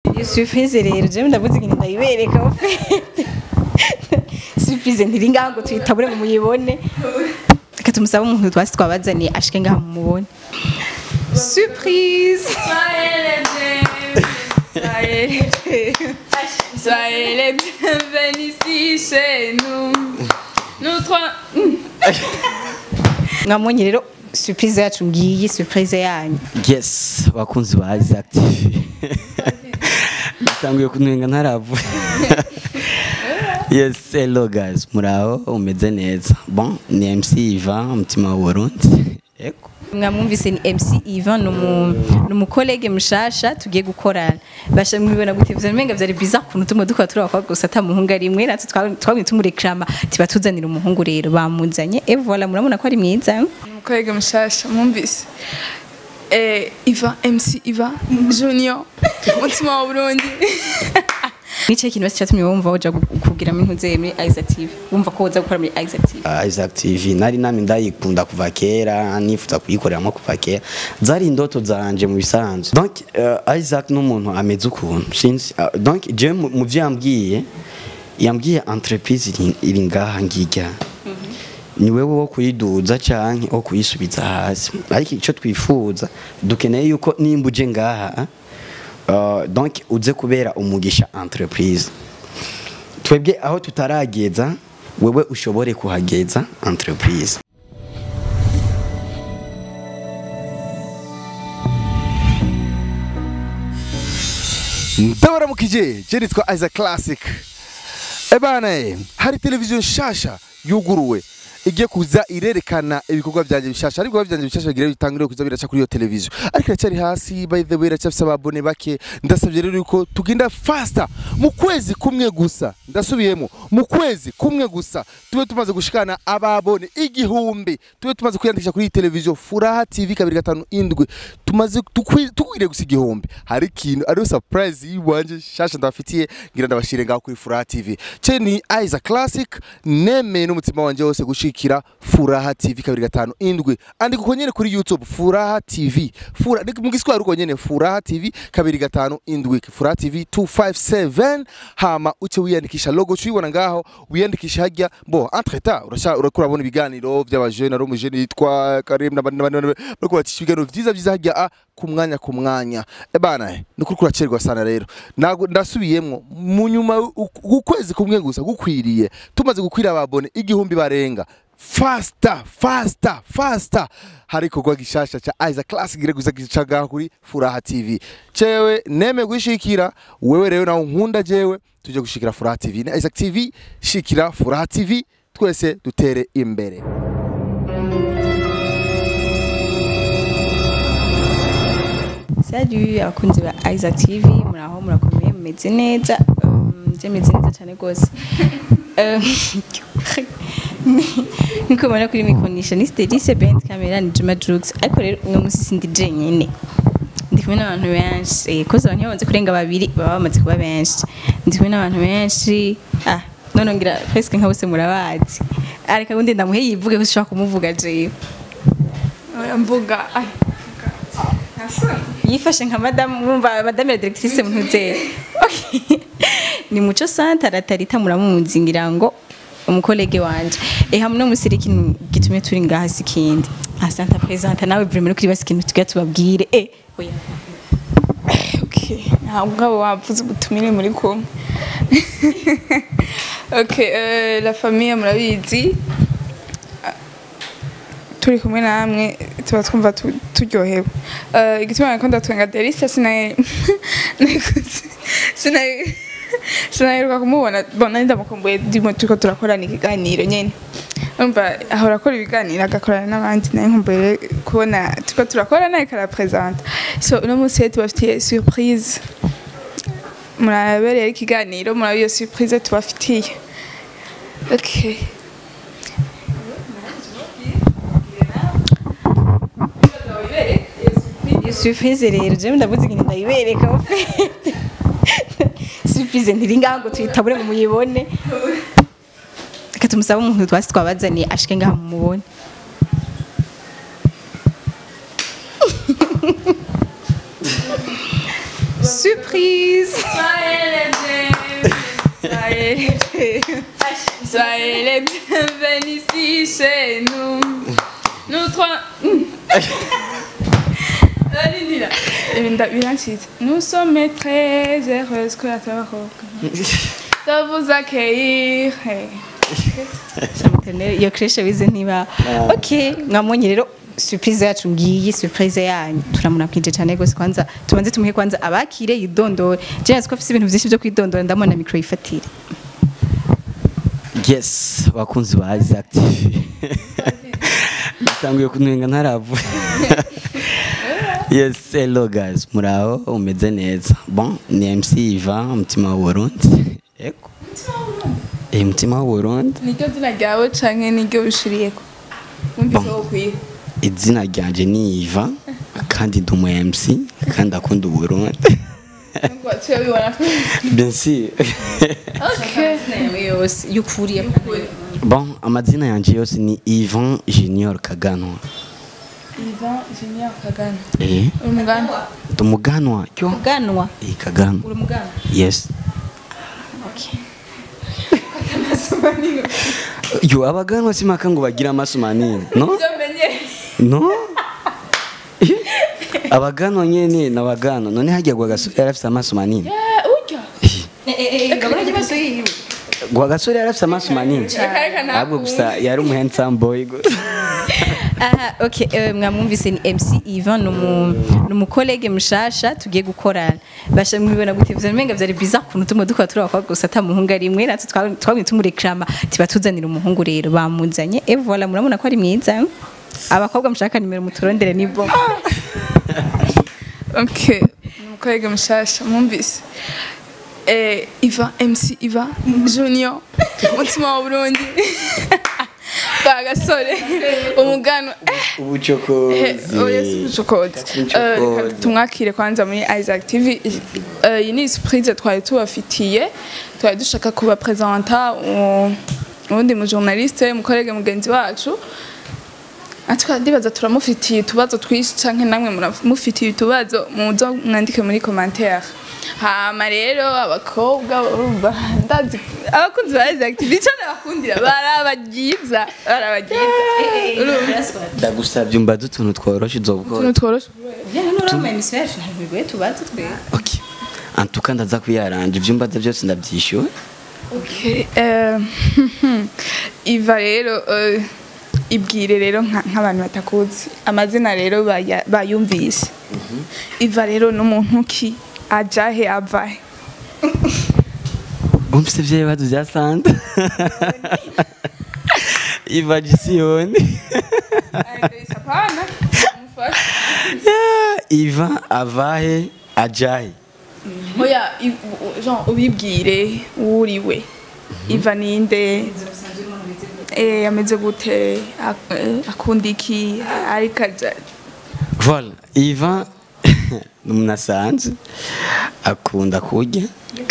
iyo surprise rero jewe ndavuze ikintu ndayibereka ofete surprise ntiri ngaho ngo tuyitabure ngo muyibone reka tumusabe umuntu twasi twabazaniye ashike ngaho mumubone surprise Soyez les bienvenus. Soyez les bienvenus ici chez nous. Nous trois. mwamubonye rero surprise yacu ngiyi surprise yanyu yes bakunzi ba Isaac TV natanguye kunenga ntaravu yes hello guys muraho umeze neza bon ni MC Ivan umutima wa Burundi yego mwamwumvise ni MC Ivan ni umu- ni umukolege mushasha tugiye gukorana basha mwibona gute vya menga vyari bizarre kuntu tumwe dukora turi abakobwa gusa ata muhungu ari mwe natwe twa- twabwiye tumurekrama tiba tuzanira umuhungu rero bamuzanye et voilà murabona ko ari mwiza Umukolege mushasha mwumvise. Eh, Iva, MC Iva, Junior, umutima wa Burundi. nicaye ikintu basi cyatumye wumva woja gu- kugira mu ntuze muri Isaac TV wumva ko woza gukora muri Isaac TV Ah, Isaac TV nari nami ndayikunda kuva kera nifuza kuyikoreramo kuva kera zari indoto zanje mu bisanzwe donc uh, Isaac n'umuntu ameze ukuntu sinzi uh, donc je mu mu vyo yambwiye yambwiye entreprise iri- iri ngaha ngirya ni wewe wo kuyiduza canke wo kuyisubiza hasi ariko icyo twifuza dukeneye yuko nimba uje ngaha uh, donc uze kubera umugisha entreprise twebwe aho tutarageza wewe ushobore kuhageza entreprise ndabaramukije je nitwa Isaac Classic ebana eh, hari televiziyo nshasha yuguruwe igiye kuza irerekana ibikorwa byanje bishasha ariko byanje bishasha bigira bitangire kuza biraca kuri iyo televiziyo ariko iracyari hasi by the way iracyafise ababone bake ndasabye rero yuko tugenda faster mu kwezi kumwe gusa ndasubiyemo mu kwezi kumwe gusa tube tumaze gushikana ababone igihumbi tube tumaze kwiyandikisha kuri iyi televiziyo furaha tv kabiri gatanu indwi tumaze tukwi- tukwiriye gusa igihumbi hari ikintu ariyo surprise yiwanje shasha ndabafitiye ngira ndabashire ngaho kuri furaha tv ce ni Isaac Classic nemeye n'umutima wanje wose gushikira furaha tv kabiri gatanu indwi andika uko nyene kuri youtube furaha tv Fura, ni mu giswahili uko nyene furaha tv kabiri gatanu indwi furaha tv 257 hama uce wiyandikisha logo cuyibona ngaho wiyandikisha hajya bo entre temps urasha urakura bona ibiganiro by'abajene ari umujene yitwa Karim n'abandi n'abandi n'abandi, bariko bacisha ibiganiro vyiza vyiza hajya a ku mwanya ku mwanya ebana ni ukuri kuracerwa sana rero Nago- ndasubiyemwo mu nyuma u- ukwezi kumwe gusa gukwiriye tumaze gukwira ababone igihumbi barenga fasta fasta fasta hari ikorwa gishasha ca Isaac Classic gire gusa gicaga kuri Furaha TV cewe neme gushikira wewe rero nawe nkunda jewe tuje gushikira Furaha TV na Isaac TV shikira Furaha TV twese dutere imbere Salut abakunzi ba Isaac TV muraho murakomeye mumeze neza Um, je meze neza cyane rwose Um, niko mubona kuri mikonisha ni Stelice Bent Camera ni Juma Jux ariko rero uno munsi sindi jenyine ndi kumwe n'abantu benshi eh, koze abantu iyo bamaze kurenga babiri baba bamaze kuba benshi ndi kumwe n'abantu benshi ah none ngira presque nka bose murabazi ariko undi ndamuhe yivuge ko ushobora kumuvuga jewe Oya mvuga. Ay. yifashe nka madamu wumva madame la directrice mpuze ni muco santa aratarita muramuzi ngira ngo umukolege wanje eh hamwe no musiri ikintu gitumye turi ngaha sikindi asanta presenta nawe vraiment kuri basi ikintu tugira tubabwire eh oya Okay. Ntabwo abo wavuze ubutumire muri kumwe. Okay, euh, la famille murabizi. turi kumwe namwe tuba twumva tu- turyohewe Eh, igituma nakunda twenga Delisa sinaye sinaye sinaheruka kumubona bona ndamukumbuye ndimo turiko turakorana ikiganiro nyene umva ahora akora ibiganiro agakorana n'abandi naye nkumbuye kubona turiko turakorana ariko arapresenta so uno munsi rero tubafitiye surprise murabereye ikiganiro muraba iyo surprise tubafitiye okay iyo surprise rero je ndavuze ikintu ndayibereka ofete surprise ntiri ngaho ngo tuyitabure ngo muyibone reka tumusabe umuntu twasi twabazaniye ashike ngaho mumubone surprise Soyez les bienvenus. Soyez les bienvenus. Soyez les bienvenus ici chez nous. Nous trois. Allez, là. Eh, nda- birancitse. Nous sommes très heureuses que la de vous accueillir. Hey. Chamutene, iyo kreshe wize ntiba okay mwamwonye rero surprise yacu ngiyi surprise yanyu turamunakije cyane gose kwanza tubanze tumuhe kwanza abakire yidondore je nzi ko afite ibintu byinshi byo kwidondora ndamona micro yifatire yes bakunzi ba Isaac TV natanguye kunwenga ntaravu yes hello guys muraho umeze neza bon ni MC Iva umutima wa Burundi eko eh umutima wa Burundi niryo zina ryawe canke niryo ushiriyeko wumvise wo kwiga izina ryanje ni Iva kandi ndi umu MC kandi akunda Uburundi Nubwo waciye wibona ko bien sûr Okay. nawe yose yukuriye bon amazina yanje yose ni Ivan Junior Kaganwa Ivan Junior Kagame eh uri muganda ndi umuganwa cyo ganwa eh Kaganwa uri mugana yes okay yo abaganwa simaka ngo bagire amaso manini no byamenye no abaganwa nyene n'abaganwa none hajya gwa gasore yari afite amaso manini urya eh eh ngabona kibazo yiwe gwa gasore yari afite amaso manini Reka reka ntabwo ahubwo gusa yari umu handsome boy gusa aha okay eh, mwamwumvise ni MC Ivan numu numukolege mushasha tugiye gukorana basha mwibona gute vya menga vyari bizarre kuntu tumwe dukora turi abakobwa gusa ata muhungu ari mwe natwe twa- twabwiye tumurekrama tiba tuzanira umuhungu rero bamuzanye et voilà murabona ko ari mwiza abakobwa mushaka nimero muturondere ni bo Okay, umukorege mushasha mwumvise eh, Iva MC Iva Junior umutima wa Burundi bagasore umugano eh, ubucokozi chokoze Chokoze. tumwakire kwanza muri Isaac TV Eh, iyi ni surprise twari tubafitiye twari dushaka kubapresenta uwundi mu journaliste umukorege mugenzi wacu Atwa ndibaza turamufitiye utubazo twinshi canke namwe muramufitiye utubazo muzo mwandike muri commentaire hama rero abakobwa urumva ndazi abakunzi ba Isaac TV ico nabakundira barabagiza barabagiza urumva ndagusabye umbaze utuntu tworoshe uzobukora utuntu tworoshe nurama emission yacu ntabwo bigoye tubaze twe okay antuka ndaza kuyaranje ibyo umbaze byose ndabyishyuwe Okay, eh, Iva rero eh, ibwire rero nka- nk'abantu batakuzi amazina rero baya- bayumvise Iva rero n'umuntu ki ajahe avahe Bumvise vya bibazo vya Santa. Iva Gisiyoni. Hapana, mufashe. Iva avahe ajahe. oya i- u- Jean ubibwire uriwe Iva ninde eh ameze gute ak- eh, akunda iki ariko aja Voilà, Iva ni umuntu asanzwe akunda kurya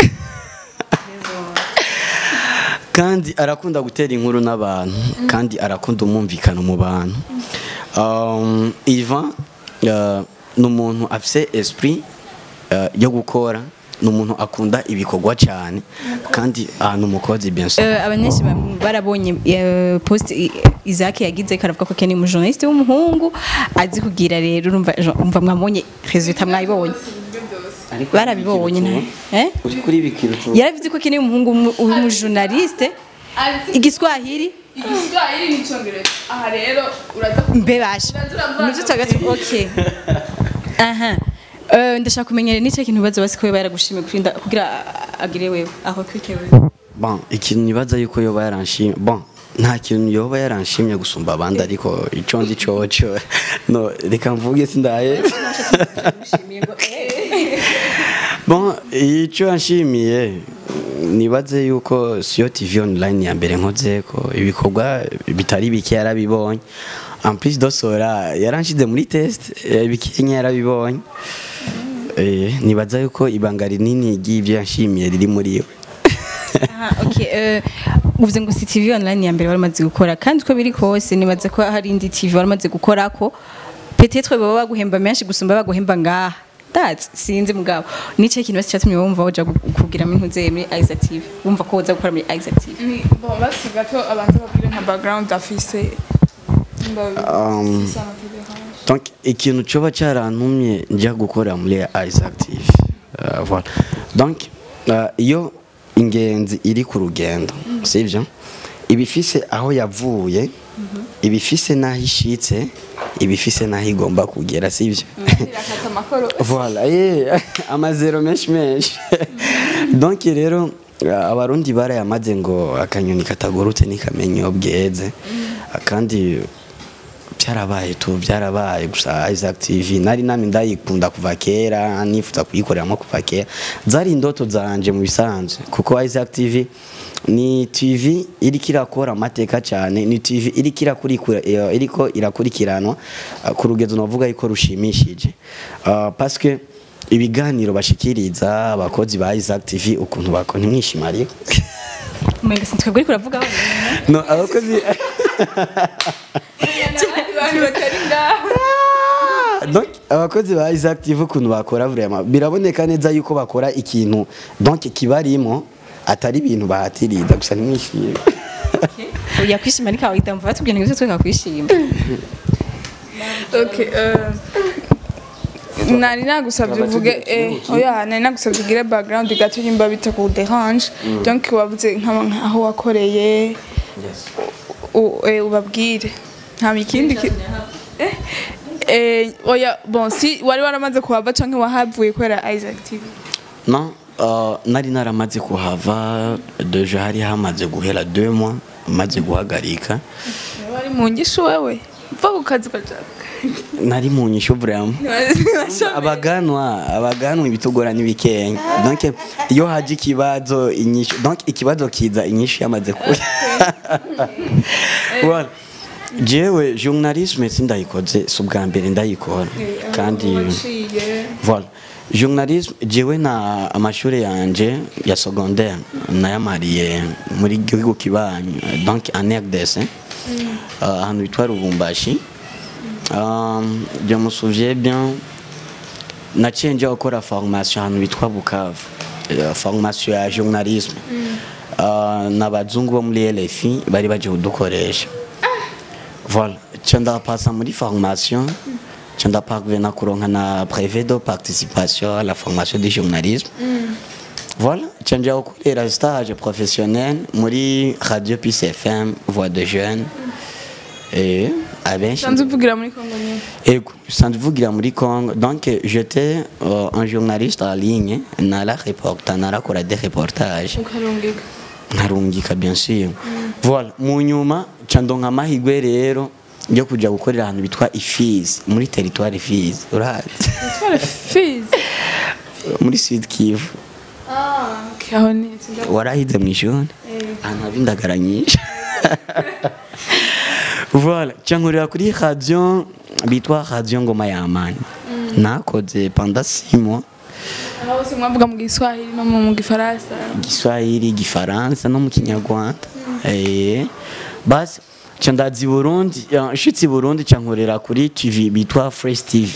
kandi arakunda gutera inkuru n'abantu kandi arakunda umwumvikano mu bantu Um, Iva uh, ni umuntu afise esprit uh, yo gukora ni umuntu akunda ibikorwa cyane kandi ah, ni umukozi bien sûr Eh, abanyenshi bam- barabonye eh, post i- Isaac yagize karavuga ko Ken ni umujournaliste w'umuhungu azi kugira rero urumva umva mwabonye resultat mwayibonye barabibonye nta- eh uri kuri bikira yaravuze ko Ken ni umuhungu w'umu- w'umujournaliste igiswahili igiswahili n'icyongereza aha rero uraza mbe basha Uraza uravanga. nivyo twagati okay aha Eh, ndashaka kumenyera n'icyo kintu baza basi ko baragushimiye kurinda kugira agire wewe aho kwike wewe bon ikintu nibaza yuko yoba yaranshimye bon nta kintu yoba yaranshimye gusumba abandi ariko ico ndi coco no reka mvuge sindaye bon ico yanshimiye nibaze yuko siyo tv online ya mbere nkoze ko ibikorwa bitari bike yarabibonye en plus dosora yaranshize muri test eh, bikenya yarabibonye Eh, nibaza yuko ibanga rinini ry'ivyo yanshimiye riri muri we Aha, okay. eh, uvuze ngo si TV online ya mbere waramaze gukora kandi uko biri kose nibaza ko hari indi TV waramaze gukora ko peut-être baba baguhemba menshi gusumba baguhemba ngaha that's sinzi mugabo nice kintu basi cyatumye wumva uja gu- kugira mu ntuze muri Isaac TV wumva ko uza gukora muri Isaac TV ni bon basi gato abanza babwire nka background afise Um, donc ikintu coba cyarantumye njya gukora muri Isaac TV Uh, voilà. donc uh, iyo ingenzi iri ku rugendo sivyo ibifise aho yavuye ibifise n'aho ishitse ibifise n'aho igomba kugera sivyo irakata amakoro voilà eh, amazero menshi menshi donc rero uh, abarundi barayamaze ngo akanyoni katagurutse ntikamenya iyo bweze kandi byarabaye tu byarabaye gusa Isaac TV nari nami ndayikunda kuva kera nifuza kuyikoreramo kuva kera zari indoto zanje mu bisanzwe kuko Isaac TV ni TV iriko irakora amateka cyane ni TV iriko irakurikira eh, iriko irakurikiranwa uh, ku rugezo navuga yuko rushimishije uh, parce que ibiganiro bashikiriza abakozi ba Isaac TV ukuntu bakora ntimwishima ariko umenga sintwebwe ariko uravuga no abakozi abantu batari ngaho donc abakozi ba Isaac TV ukuntu bakora vraiment biraboneka neza yuko bakora ikintu donc kibarimo atari ibintu bahatiriza gusa ntimwishime uya kwishima ariko wahita mvuga tubwira ngo twe kwishima okay euh, nari nagusabye uvuge eh, oya nari nagusabye ugire background gato nimba bita ku derange donc wavuze nk'ama- nk'aho wakoreye u- eh, ubabwire nta ikindi ki- eh, eh, oya bon si wari waramaze kuhava canke wahavuye kubera Isaac TV non uh, nari naramaze kuhava deja hari hamaze guhera deux mois maze guhagarika wari mu ngisho wewe mva ku kazi kajaka nari mu nyisho vraiment abaganwa abaganwa ibitugora n'ibikenya donc iyo haje ikibazo inyishu donc ikibazo kiza inyishu yamaze kuya voilà jewe journalisme sindayikoze si ubwa mbere ndayikora kandi voilà journalisme jewe na amashuri yanje ya secondaire nayamariye muri gihugu kibanyi donc en RDC uh, ahantu bitwa Lubumbashi Um, je me souviens bien naciye njya gukora formation ahantu bitwa Bukavu Eh, formation ya journalisme uh, n'abazungu bo muri LFI bari baje kudukoresha voilà nca ndapasa muri formation nca ndaparvena kuronka na brevet de participation à la formation de journalisme voilà nca njya gukorera stage professionnel muri radio Peace FM voix de jeunes et abenshi sanze uvugira muri Kongo nyine Ego, sans vugira muri Congo. Donc j'étais euh, un journaliste en ligne, nala reporta, nala kora des reportages. ukarungika Nkarungika bien sûr. Voilà, mu nyuma candonka amahigwe rero yo kuja gukorera ahantu bitwa Ifizi, muri territoire Ifizi. Urahazi? twara fizi muri Sud Kivu. ah okay aho neza nda- Warahize mu ishuri? Ahantu haba indagara nyinshi. Voilà, cyankurira kuri radio bitwa Radio Ngoma ya Amani. Nakoze pendant 6 mois. aho bose mwavuga mu giswahili no mu gifaransa Giswahili, Gifaransa no mu Kinyarwanda. Eh. Basi ca ndazi Burundi, ya, nshitse i Burundi cyankurira kuri TV bitwa Fresh TV.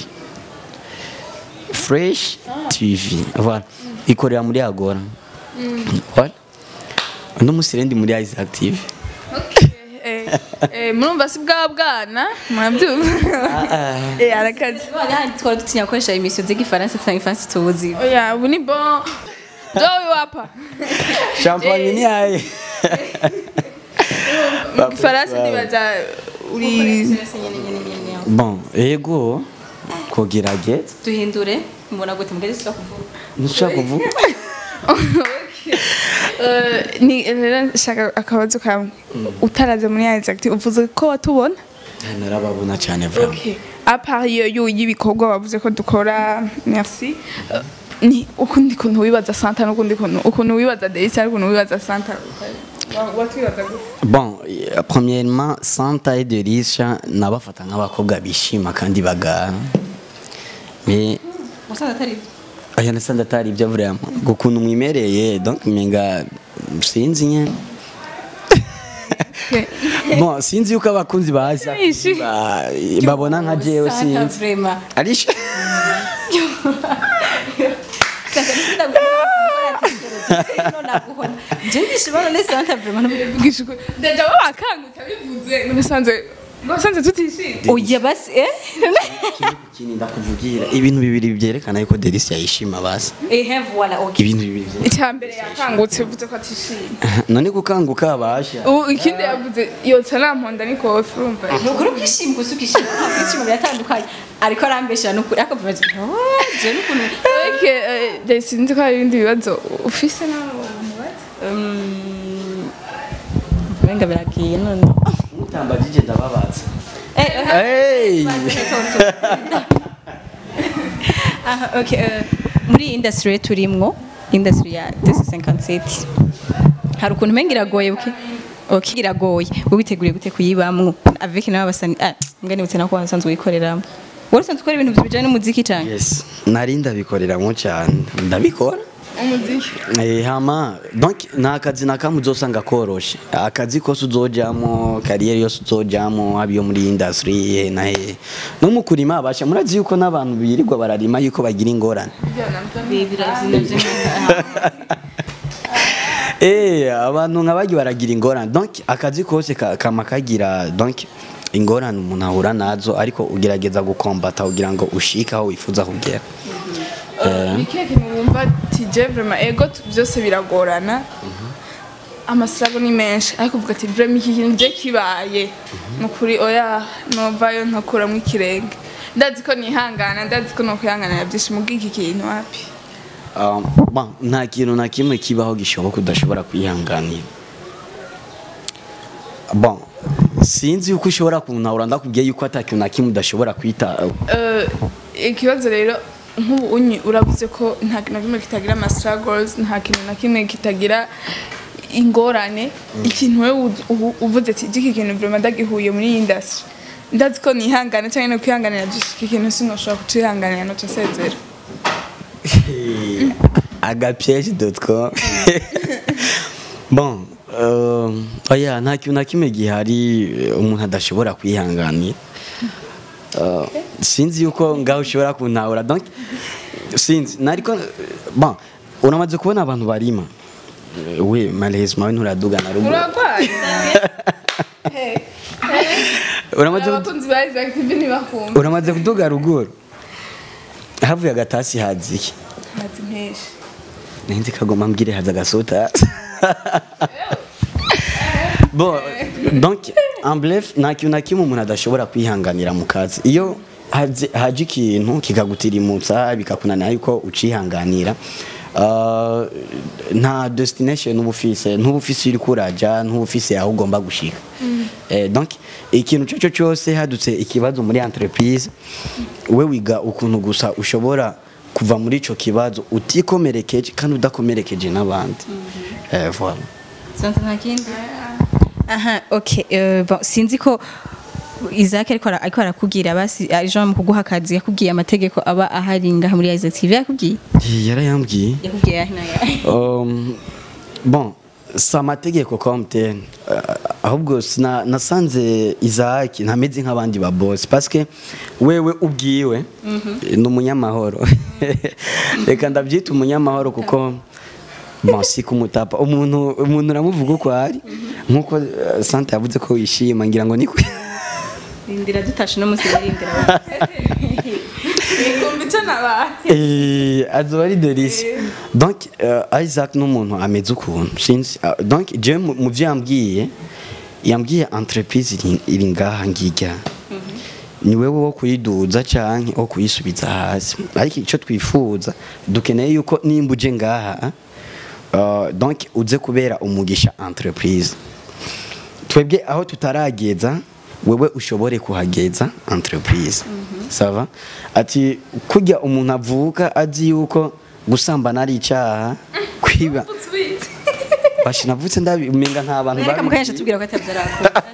Fresh TV. Voilà. Ikorera muri Agora. Voilà. Uno musi rendi muri Isaac TV. Eh, eh, murumva si bwa bwana murabyumva Eh, arakazi twari dutinya gukoresha imisiyo z'igifaransa cyangwa ifaransa tubuzi oya ubu ni bon jowe wapa Champagne ni aye. mu gifaransa nibaza uri Bon, ego kugerageza duhindure mbona gute mbere tuza kuvuga ntushaka kuvuga Eh, ni rero nshaka akabazo kamwe utaraze muri Isaac TV, uvuze ko watubona narababona cyane vraiment Okay. apart iyo yo y'ibikorwa wavuze ko dukora merci Eh, ni ukundi kuntu wibaza santa n'ukundi kuntu ukuntu wibaza Delisa n'ukuntu wibaza santa Wa- watwibaza gute bon euh, premièrement santa et derisha nabafata nk'abakobwa bishima kandi bagara mais wasanga atari byo aya nasanda atari ibyo vraiment gukuntu mwimereye donc menga sinzi nyene Okay. bon sinzi yuko abakunzi baza Ishi. ba- babona nka jewe Santa sinzi vraiment arisha Vugisha ukuri. Deja bo bakangutse bivuze nasanze nasanze tutishimye oya basi eh Ikindi ndakuvugira ibintu bibiri byerekana yuko Delicia yishima basi ehe voilà okay ibintu bibiri byerekana. icyambere yakangutse bivuze ko atishimye none gukanguka abasha ubu ikindi yavuze yotsa namponda ni kofi urumva nukuri kwishima gusa ukishima nta kwishima biratandukanye ariko arambeshera nukuri akavuga ati oh je n'ukuntu Eke, eh, je sinzi ko hari ibindi bibazo ufise nawe umubaza um, venga biragiye none mutambagije ndababaza eh eh, hey aha okay eh, muri iyi industry turimwo industry ya DC57 hari ukuntu menga iragoye buke okay iragoye wowe witeguriye gute kuyibamwo avec nawe basani ah mbwa nibutse nako wasanzwe wikoreramo wari usanzwe ukora ibintu bijanye n'umuziki cyane yes nari ndabikoreramo cyane ndabikora umuziki Eh, hama donc nta kazi na kamwe uzosanga koroshe akazi kose uzojamo kariyeri yose uzojamo haba iyo muri industry he na he no mu kurima abasha murazi yuko n'abantu birirwa bararima yuko bagira ingorane Eh, abantu nka bagi baragira ingorane donc akazi kose ka- kama kagira donc ingorane umuntu ahura nazo ariko ugerageza gukombata kugira ngo ushike aho wifuza kugera ni kihe kintu wumva ati je vraiment ego tu- byose biragorana amasirago ni menshi ariko uvuga ati vraiment iki kintu je kibaye ni ukuri oya novayo nkakuramo ikirenge ndazi ko nihangana ndazi ko nokwihanganira byinshi mubwo iki kintu wapi Um, bon, nta kintu na kimwe kibaho gishoboka udashobora kwihanganira bon sinzi yuko ushobora kuntahura ndakubwiye yuko ata kintu na kimwe udashobora kwita Eh, ikibazo rero nk'ubu unyi uravuze ko nta kintu na kimwe kitagira ama struggles nta kintu na kimwe kitagira ingorane ikintu wewe u- ubu- uvuze ati iki kintu vraiment ndagihuye muri iyi industry ndazi ko nihangana cyangwa no kwihanganira byinshi iki kintu sinoshobora kucihanganira no nsezera agapiège.com bon euh, oya nta kintu na kimwe gihari eh, umuntu adashobora kwihanganira Uh, sinzi yuko ngaho ushobora kuntahura donc sinzi nariko bon uramaze kubona abantu barima Eh, we malheureusement we nturaduga na ruguru uragwaye uramaze kudu- abakunzi ba Isaac TV ntibakumva uramaze kuduga ruguru havuye agatasi hazi iki ntazi menshi ninzi kagoma mbwire haza agasota bon donc en bref nta kintu na kimwe umuntu adashobora kwihanganira mu kazi iyo haje haje ikintu kikagutirimutsa bikakunanira yuko ucihanganira uh, nta destination uba ufise ntuba ufise iri kuraja ntuba ufise aho ugomba gushika eh, donc ikintu cyo cyo cyose hadutse ikibazo muri entreprise we wiga ukuntu gusa ushobora kuva muri ico kibazo utikomerekeje kandi udakomerekeje n'abandi eh, voilà Santa nta kindi aha okay eh, bon sinzi ko Isaac ariko ara- ariko arakubwira basi aje mu kuguha akazi yakubwiye amategeko aba ahari ngaha muri Isaac TV yakubwiye yarayambwiye yakubwiye yahe na yahe Um, bon si amategeko comme tel uh, ahubwo sina- nasanze Isaac ntameze nk'abandi ba boss parce que wewe ubwiwe ni umunyamahoro reka ndabyita umunyamahoro kuko bon si kumutapa umuntu umuntu uramuvuga uko ari nkuko uh, Sante yavuze ko wishima ngira ngo niko rindira dutashe no musi rindira kumva icyo nabaye Eh, azoba ari delice donc uh, isaac ni umuntu ameze ukuntu sinzi uh, donc je mu mu byo yambwiye yambwiye entreprise iri- iri ngaha ngijya ni wewe wo kuyiduza canke wo kuyisubiza hasi ariko icyo twifuza dukeneye yuko nimba uje ngaha uh, donc uze kubera umugisha entreprise twebwe aho tutarageza wewe ushobore kuhageza entreprise sava ati kujya umuntu avuka azi yuko gusambana ari icyaha kwiba bashi navutse ndabimenga nta bantu reka babi- mukanyesha tubwira ko atavyarakora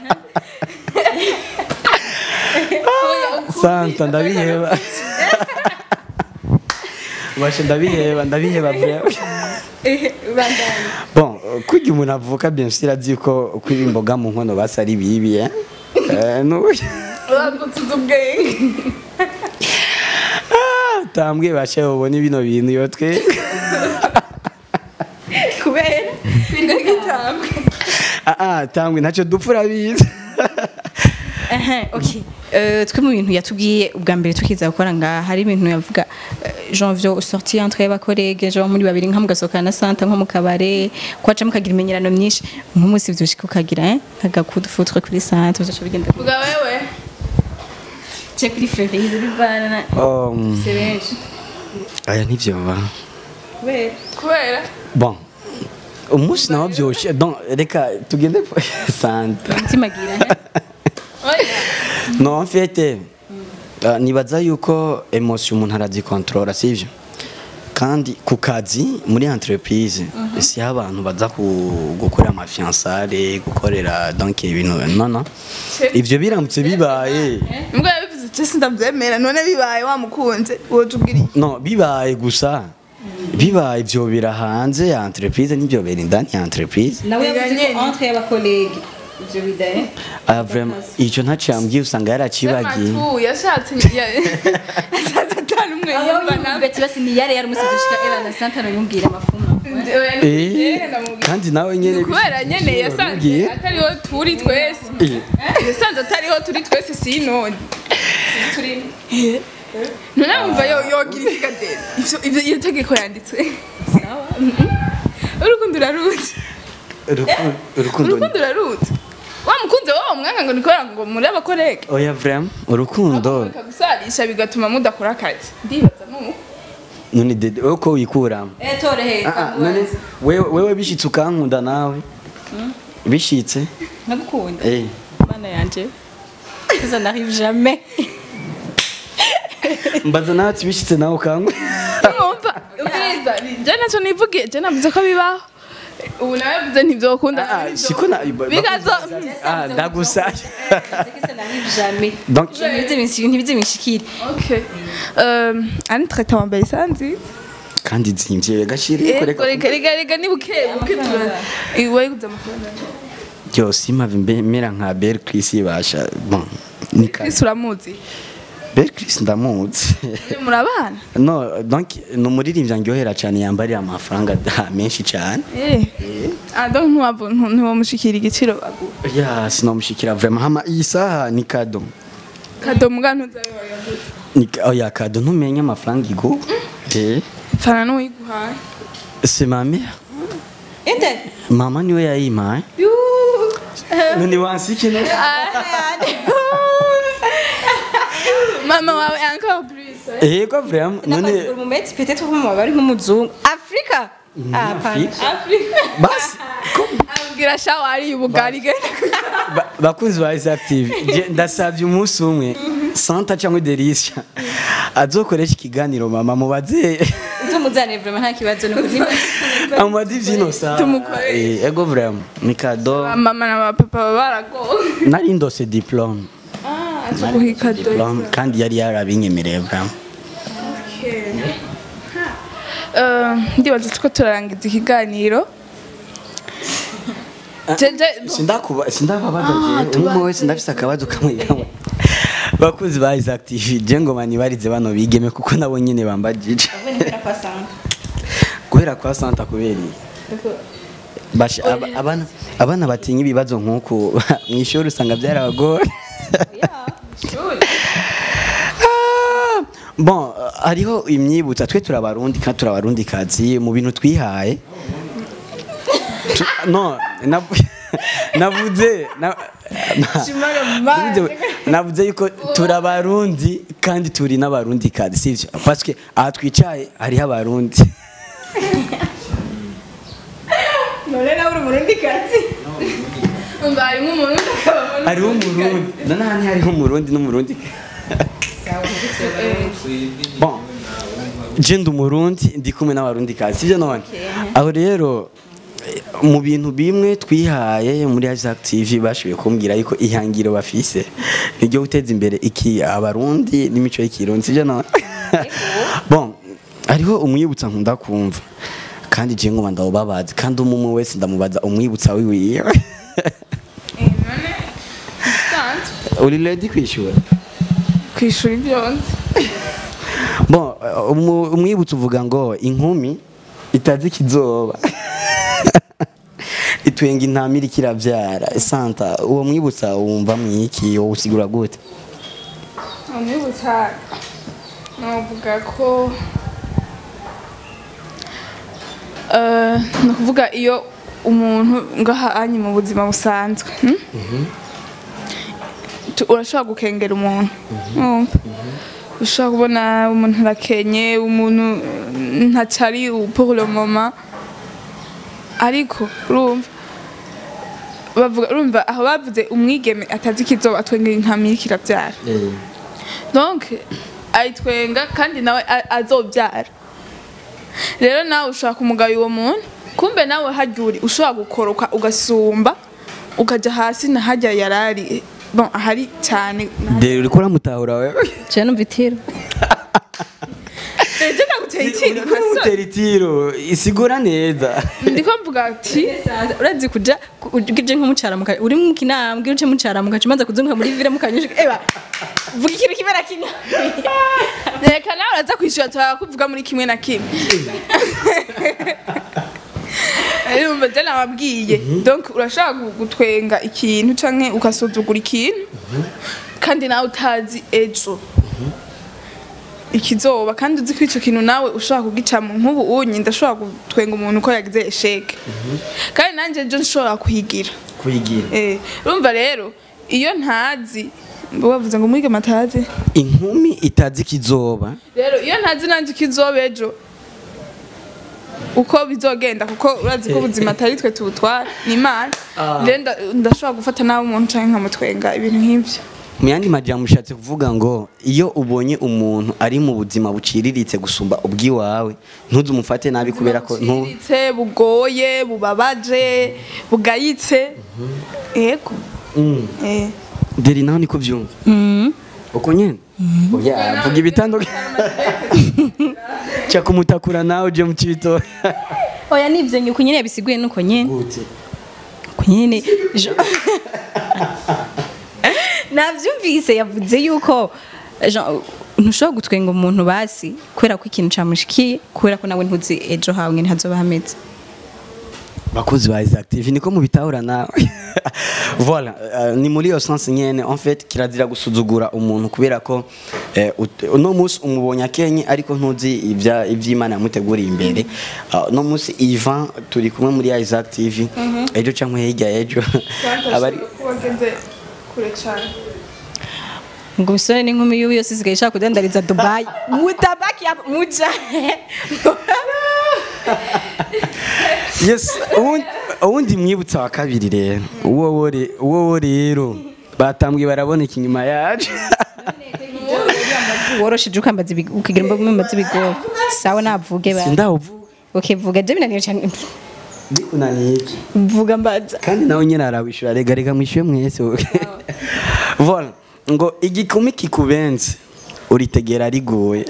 santa ndabiheba bashi ndabiheba ndabiheba vraiment bon kujya umuntu avuka bien sûr azi ko kwiba imboga mu nkono basi ari bibi eh Eh, n'ubu- uragutse ubwenge tambwe bashe ubone bino bintu yo twe kubera Ndagitambwe. ah ah tambwe ntacyo dupfura biza Ehe, okay. Euh, twe mu bintu yatubwiye ubwa mbere tukiza gukora ngaha hari ibintu yavuga euh, janvier sorti entre y'abakorege genre muri babiri nka mugasohokana na santa nko mu kabare kwaca mukagira imenyerano myinshi nk'umunsi vyoshika ukagira eh agakudufutre kuri santa uzoca bigenda Vuga wewe. je kuri Ferize bivana na um, c'est benshi aya nivyo ba kubera Kubera. bon umunsi nawo byoshe donc reka tugende kwa santa timagira eh Oya. no en fait uh, nibaza yuko emotion umuntu arazikontorora sivyo kandi ku kazi muri entreprise si abantu baza ku- gukorera amafiansare gukorera donc ibintu no no ivyo biramutse bibaye Mbwa yabivuze je sindavyemera none bibaye wamukunze wotubwira iki? no bibaye gusa bibaye ivyo bira hanze ya entreprise n'ivyo bera indani ya entreprise nawe Ega yavuze nyene. ko entre y'abakorege ivyo bidaye Ah, vraiment icyo ntacyo yambwiye usanga yaracibagiye Sematu yashatse ya- yashatse atari umwe aho yumva yumva nawe. ati basi ni yare yari umusi dushika era na santa no yumbwira amafumu Eh, kandi nawe nyene kubera nyene yasanze Wabibwiye? atariho turi twese Eh. yasanze atariho turi twese sinone none wumva yo yogira ikigadeni ivyo ivyo iyo tegeko yanditswe sawa urukundo uraruzi Urukundo- urukundo urukundo uraruzi wamukunze wowe umwanga ngo nikorera ngo muri abakorege oya vraiment urukundo bikagusarisha bigatuma mudakora akazi ndibaza nuko none dede wowe ko wikuramo eh tore Ah, ah, none wewe wewe bishitse ukankunda nawe bishitse nagukunda eh mana yanje ça n'arrive jamais mbaza nawe ati bishitse nawe ukankunda mwumva ubwiza je naco nivugiye je navuze ko bibaho ubu nawe yavuze ntivyokunda Ah, siko na bigazo ah ndagusaya ça n'arrive jamais donc ntibize binsi ntibize binshikire okay um ani traité wambaye sanzi kandi zimvye gashiri Ego, koreka reka reka reka ni buke buke tura iwe kuza amafaranga byose impamvu mbemera nka Belle Chris ibasha bon ni ka Chris uramuzi Belle Chris ndamuzi murabana no donc ni umuririmbyi andyohera cyane yambarira amafaranga da- menshi cyane eh ah donc ntiwavu ntiwamushikira igiciro bagu ya sinamushikira vraiment hama iyi saha ni kado kado muga ntuzabe wayaguze ni ka- oya kado ntumenye amafaranga igo eh fana n'uwiguhaye c'est ma mère ende mama niwe yayimpaye none wansiki no mama wawe encore plus eh ko vraiment none none mumeti peut-être ko mama bari nk'umuzungu afrika ah Afrika. Afrika basi abwira shawari ubugari genda Ba- bakunzi ba Isaac TV je ndasabye umunsi umwe Santa cyangwa Delicia azokoresha ikiganiro mama mubaze tumuzane vraiment nta kibazo no kuzima amubaze ivyino sawa Tumukorere. Eh, ego vraiment ni kado mama na papa baba baragowe nari ndose diplome ah azuguha ikado diplome kandi yari yarabinyemereye vraiment Eh, ndibaza tuko turarangiza ikiganiro jeje sindakuba sindababaza je umwe wese ndafise akabazo kamwe kamwe bakuzi ba Isaac TV je ngo manibarize bano bigeme kuko nabo nyene bambajije guhera kwa Santa kubera iki? Basha aba- abana abana batinya ibibazo nk'uku mu ishuri usanga byarabagora Ah, bon hariho imyibutsa twe turabarundi kandi turabarundi kazi mu bintu twihaye Tu- no navu- navuze na- na- navuze- navuze yuko turabarundi kandi turi n'abarundi kazi sivyo parce que aha twicaye hariho abarundi none nawe uri umurundi kazi umva harimo umuntu akabamo hariho umurundi nanahani hariho umurundi n'umurundi bon je ndi umurundi ndi kumwe n'abarundi kazi sivyo none aho rero eh, mu bintu bimwe twihaye muri Isaac TV bashoboye kumbwira yuko ihangiro bafise niryo guteza imbere iki abarundi n'imico y'ikirundi sivyo none bon hariho umwibutsa nkunda kumva kandi je ngoma ndawubabaza kandi umwe wese ndamubaza umwibutsa wiwiwe uri ready kwishura kwishura ibyo nzi bon uh, umu- umwibutso uvuga ngo inkumi itazi ikizoba itwenga intama iriko iravyara santa uwo mwibutsa wumva mwiki wowe usigura gute umwibutsa navuga ko eh, ni ukuvuga iyo umuntu ngahanye mu buzima busanzwe hmm? Tu- urashobora gukengera umuntu urumva ushobora kubona umuntu arakenye umuntu ntacari pour le moment ariko urumva bavuga urumva aho bavuze umwigeme atazi ikizoba atwengera intama iriko iravyara donc ayitwenga kandi nawe a- azobyara rero nawe ushobora kumugaya uwo muntu kumbe nawe harya uri ushobora gukoroka ugasumba ukaja hasi na harya yarari bon ahari cyane dere uriko uramutahura wewe je numva itiro ejo naguteye ikintu uriko uramutera itiro isigura neza ndiko mvuga ati urazi kuja ku- uje nk'umucara muka uri mu kinambwe uje mucara muka umaze kuzunguka muri vire mukanyushika eba vuga ikintu kibera kinya reka nawe uraza kwishyura turakuvuga muri kimwe na kimwe urumva je nababwiye donc urashobora gu- gutwenga ikintu canke ugasuzugura ikintu kandi nawe utazi ejo ikizoba kandi uzi ko ico kintu nawe ushobora kugicamo nk'ubu unyi ndashobora gutwenga umuntu ko yagize esheke kandi nanje ejo nshobora kuhigira kuyigira Eh, urumva rero iyo ntazi bavuze ngo mwige matazi inkumi itazi ikizoba rero iyo ntazi nanjye ikizoba ejo uko bizogenda kuko urazi ko ubuzima atari twe tubutwara ni imana rero nda- ndashobora gufata nabi umuntu cyangwa nkamutwenga ibintu nk'ibyo mu yandi majambo ushatse kuvuga ngo iyo ubonye umuntu ari mu buzima buciriritse gusumba ubw'iwawe ntuze umufate nabi kubera ko ntu buciriritse bugoye bubabaje bugayitse yego Mm. eh. deri nawe niko byumva uko nyene oya vuga ibitandukanye cya kumutakura nawe uje mu cito oya nivyo nyuko nyene bisiguye nuko nyene gute uko nyene jo- navyumvise yavuze yuko Jean, ntushobora gutwenga umuntu basi kubera ko ikintu camushikiye kubera ko nawe ntuzi ejo hawe ngene hazoba hameze bakozi ba Isaac TV niko mubitahura nawe voilà euh, ni muri iyo sens nyene en fait kirazira gusuzugura umuntu kubera ko eh, ut- uno munsi umubonye akenye ariko ntuzi ibya ivy'Imana yamuteguriye imbere uh, uno munsi Ivan turi kumwe muri Isaac TV ejo cyangwa hirya ejo abari wageze kure cyane ngo umusore n'inkumi y'ubu yose isigaye ishaka kudandariza dubayi mutabaki ya muja yes uwundi- uwundi mwibutsa wa kabiri rero uwo wo re- uwo wo rero batambwe baraboneka inyuma yacu worosheje ukambaza ibigo- ukagira imboga umbaza ibigo sawa navuge ba sindawuvuga okay vuga je binaniye cyane bikunaniye iki vuga mbaza kandi nawe nyine arawishura rega rega mwishyuye mwese voilà ngo igikumi kikubenze uritegera riguye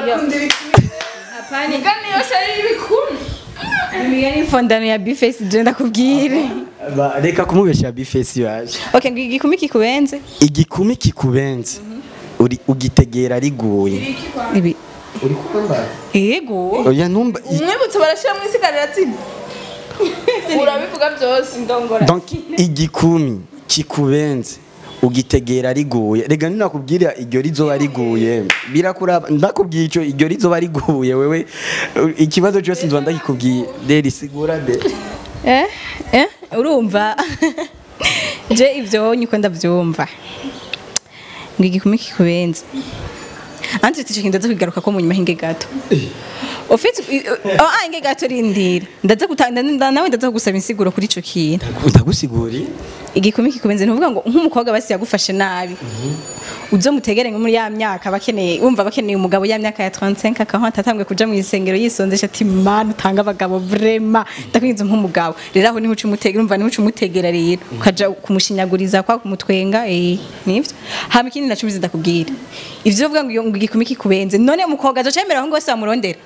imigani yose ari ibikumi imigani fondano ya bifesi je ndakubwire Ba- reka kumubesha bifesi yaje okay ngo igikumi kikubenze igikumi kikubenze uri ugitegera riguye ibi uri kumva yego oya ntumba i- umwibutso barashyiramo isigarira tsinda urabivuga byose ndongora donc igikumi kikubenze ugitegera riguye rega ninakubwira iryo rizoba riguye birakuraba ndakubwiye icyo iryo rizoba riguye wewe uh, ikibazo cyose nzoba ndakikubwiye deri sigura de eh eh urumva je ivyo nyiko ndavyumva ngo igikumi kikubenze anti ticho kindaza kwigaruka ko mu nyuma hinge gato ufite oh ah hinge gato rindira ndaza gutanga nawe ndaza kugusaba insiguro kuri ico kintu ndagusiguri igikumi kikubenze ntuvuga ngo nk'umukobwa basi yagufashe nabi uzo mutegere nko muri ya myaka bakeneye wumva bakeneye umugabo ya myaka ya 35 40 atangwe kuja mu isengero yisonzesha ati man utanga abagabo vrema ndakwinze nk'umugabo rero aho niho uca umutegera umva niho uca umutegera rero ukaja kumushinyaguriza kwa kumutwenga eh nivyo hama ikindi nacubize ndakubwira ivyo uvuga ngo iyo- ngo igikumi kikubenze none umukobwa azocemera aho ngo wese wamurondera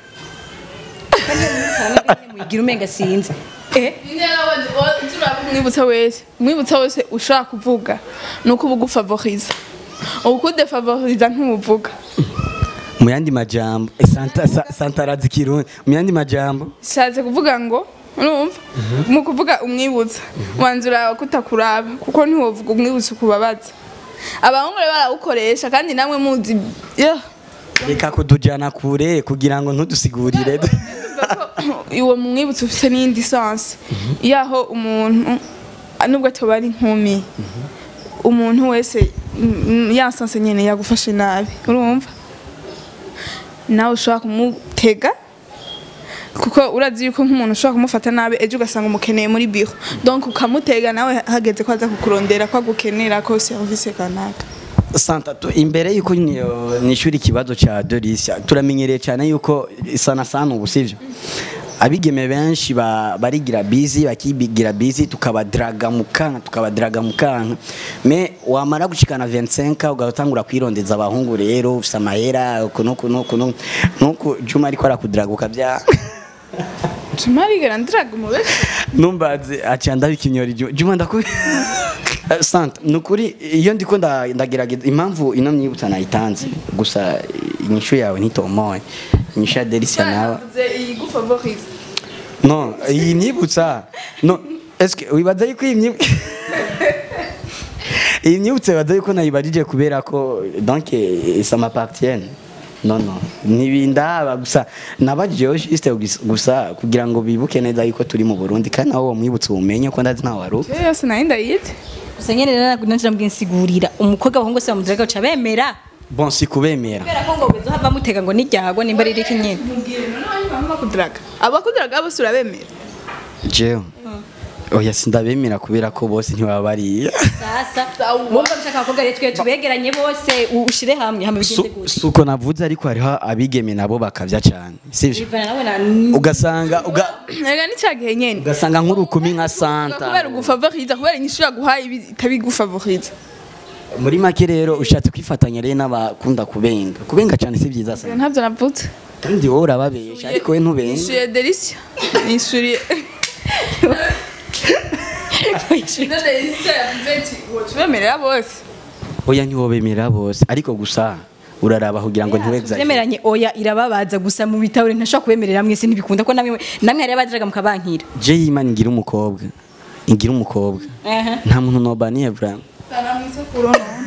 muyigira umenga sinzi eh umwibutsa wese umwibutsa wese ushaka kuvuga ni uko uba ugufavoriza uba ukudefavoriza ntumuvuga mu yandi majambo eh, santa sa- santa arazi kirundi mu yandi majambo nshatse kuvuga ngo urumva mu kuvuga umwibutsa wanzura kutakuraba kuko ntiwovuga umwibutsa ukubabaza abahungu rero barawukoresha kandi namwe muzi yo reka kudujana kure kugira ngo ntudusigurire uwo mwibutsa ufite n'iyindi sansi yaho umuntu nubwo atoba ari inkumi umuntu wese mm, ya sansi nyine yagufashe nabi urumva nawe ushobora kumutega kuko urazi yuko nk'umuntu ushobora kumufata nabi ejo ugasanga umukeneye muri biro donc ukamutega nawe hageze ko aza kukurondera ko agukenera ko serivisi kanaka santa tu- imbere yuko ni- nishura ikibazo cya dorisia turamenyereye cyane yuko sana sana ubu sivyo abigeme benshi ba- barigira bizi bakibigira bizi tukabadraga mu kanka tukabadraga mu kanka me wamara gushikana 25 ugatangura kwirondeza abahungu rero ufise amahera uku nuku nuku nuku nuku juma ariko arakudraga ukabya tumarigera ndiraga umubesha numbaze aciye ndabikinyora Juma Juma ndakubi Santa nukuri iyo ndiko nda- ndagerageza impamvu ino myibutsa nayitanze gusa inyishu yawe ntitomoye inyishu ya Delicia nawe iyi gufavorize no iyi myibutsa no eske wibaza yuko iyi myibutsa iyi myibutsa wibaza yuko nayibajije kubera ko donc eh, ça m'appartient no no ntibindaba gusa nabajijeho juste gusa kugira ngo bibuke neza yuko turi mu Burundi kandi nawe uwo mwibutsa umenye ko ndazi ntawe wari yo yose nayo ndayizi gusa nyene rero nanjye ndamubwinsigurira umukobwa abahungu bose bamudiraga uca bemera bon si kubemera kubera ko ngo bizohava mutega ngo niryago nimba riri kinyene abakudiraga abakudiraga bose urabemera jewe oya sindabemera kubera ko bose ntibaba bariya sasa wumva bishaka abakobwa rero twe tubegeranye bose u- ushire hamwe hama bigende gute si uko navuze ariko hariho abigeme nabo bakavya cyane sivyo bivana nawe na ugasanga uga, rega ni cya gihe nyene ugasanga nk'urukumi nka santa kubera ugufavoriza kubera inyishu yaguhaye ibi- itabigufavoriza muri make rero ushatse kwifatanya rero n'abakunda kubenga kubenga cyane si byiza sana ntabyo navuze kandi wowe urababesha ariko we ntubenga nishyuye delisia nishyuriye delisia yavuze ati tubemerera bose oya ntiwobemerera bose ariko gusa uraraba kugira ngo ntiwegzaje Twemeranye oya irababaza gusa mu bitabo ntashobora kubemerera mwese ntibikunda ko namwe namwe hari abadiraga mukabankira je yimana ngira umukobwa ngira umukobwa nta muntu nobaniye vraiment tana mu isekuru none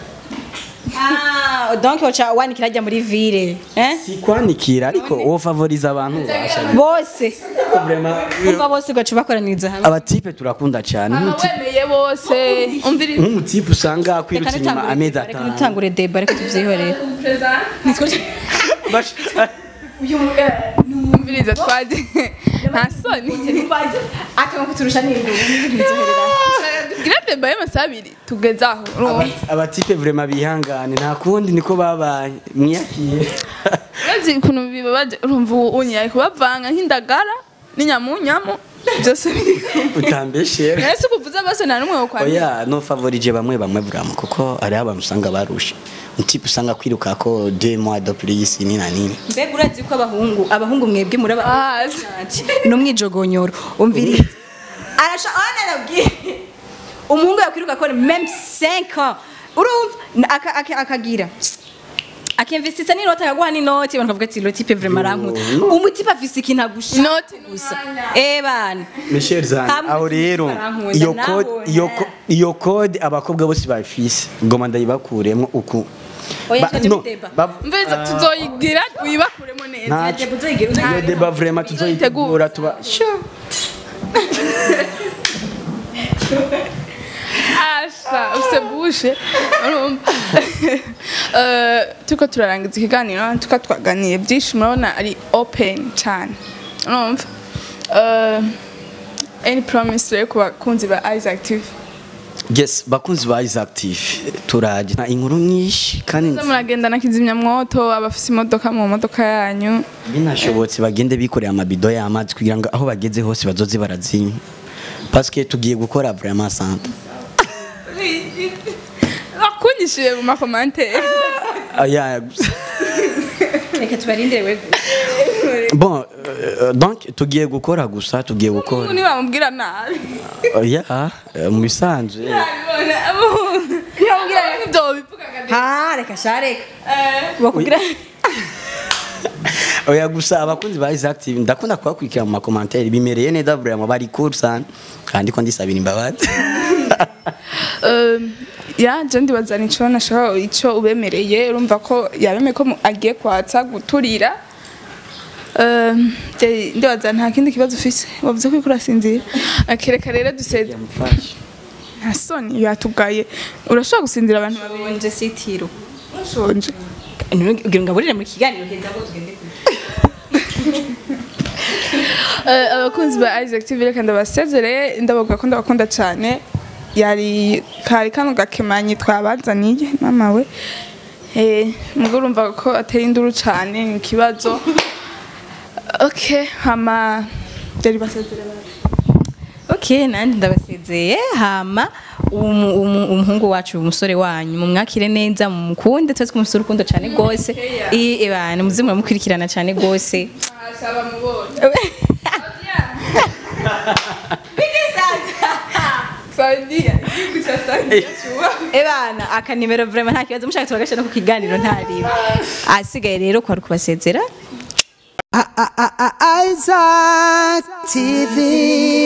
ah donc ocha wanikira ajya muri ville eh si kwanikira ariko wo favoriza abantu bashanye bose vraiment umva bose gacu bakoraniriza hamwe abatipe turakunda cyane aha nk'umuti- wemeye bose umviriza nk'umutipe usanga kwirutsa inyuma amezi reka atanu nutangure deba reka tuvyihorere Bash- umviriza twaje nta soni ati ngo kuturusha n'ingo bizoherera gira deba y'amasaha abiri tugeze aho urumva abatipe vraiment bihangane nta kundi niko babaye mwiyakiye urazi ukuntu bibabaje urumva ubu unyaye kubavanga nk'indagara n'inyamunyamu byose biri utambeshera rero si kuvuza bose nta n'umwe wo kwandika oya no favorije bamwe bamwe vraiment kuko hariho abantu usanga barusha umutipe usanga kwiruka ko deux mois de plus ni na nini mbega urazi ko abahungu abahungu mwebwe muri Ah, no mwijogonyoro umviriza arasha ana nabwiye umuhungu yakwiruka ko même 5 ans urumva Na- aka- aka- akagira akimvestisa n'inoti akaguha n'inoti abantu bavuga ati lo type vraiment arankunda umutipe afise ikintu agusha Inoti ni gusa umwanya. eh bana Michel Zan Hamwe aho rero barankunda, iyo naho code iyo ko- iyo code abakobwa bose bafise ngoma ndayibakuremo uku Oya, Ba- twaje no, mudeba. ba- mviriza tuzoyigira uyibakuremo neza ntacyo Deba uzoyigira, uzoyigira. iyo deba vraiment tuzoyitegura tuba asha ufite bushe urumva Eh, turiko turarangiza ikiganiro tuka twaganiye byinshi murabona ari open cyane urumva Eh, any promise rero ku bakunzi ba Isaac TV yes bakunzi ba is active turaje nta inkuru nyinshi kandi Muze muragenda na kizimyamwoto abafise imodoka mu modoka yanyu binashobotse bagende bikorera amabido y'amazi kugira ngo aho bageze hose bazoze barazinywa parce que tugiye gukora vraiment santa bakunyishije mu makomantere aya reka tubarindire we bon euh, donc tugiye gukora gusa tugiye gukora ntibamubwira nabi oya euh, mu bisanzwe ntibamubwira ibyo bivugaga ha reka sha reka Eh, bakubwira oya gusa abakunzi ba Isaac TV ndakunda kubakurikira mu makomantere bimereye neza vraiment bari cool sana kandi ko ndisabira imbabazi Um, ya je ndibaza nico nashaka ico ubemereye urumva ko yabemeye ko mu- agiye kwatsa guturira Um, je ndibaza nta kindi kibazo ufise wavuze ko uriko urasinzira akereka rero duseze yamufashe nta soni yatugaye urashobora gusinzira abantu babiri nje sitiro bashonje ugira ngo aburire mu kiganiro heza ngo tugende Eh, abakunzi ba Isaac TV reka ndabasezereye ndabavuga ko ndabakunda cyane yari kari kano gakemanyi twabazaniye mama we eh mugo urumva ko ateye induru cyane ni ikibazo okay hama byari basezereye ok nanjye ndabasezeye hama umu- umu- umuhungu wacu umusore wanyu mumwakire neza mumukunde tuzi ko umusore ukunda cyane rwose ibana muze muramukurikirana cyane rwose ashaba mubonye Saudia igihugu cya Saudia cyuba ebana akanimero vrema nta kibazo mushaka tubagasha no ku kiganiro ntariba asigaye rero kwari kubasezera Isaac TV.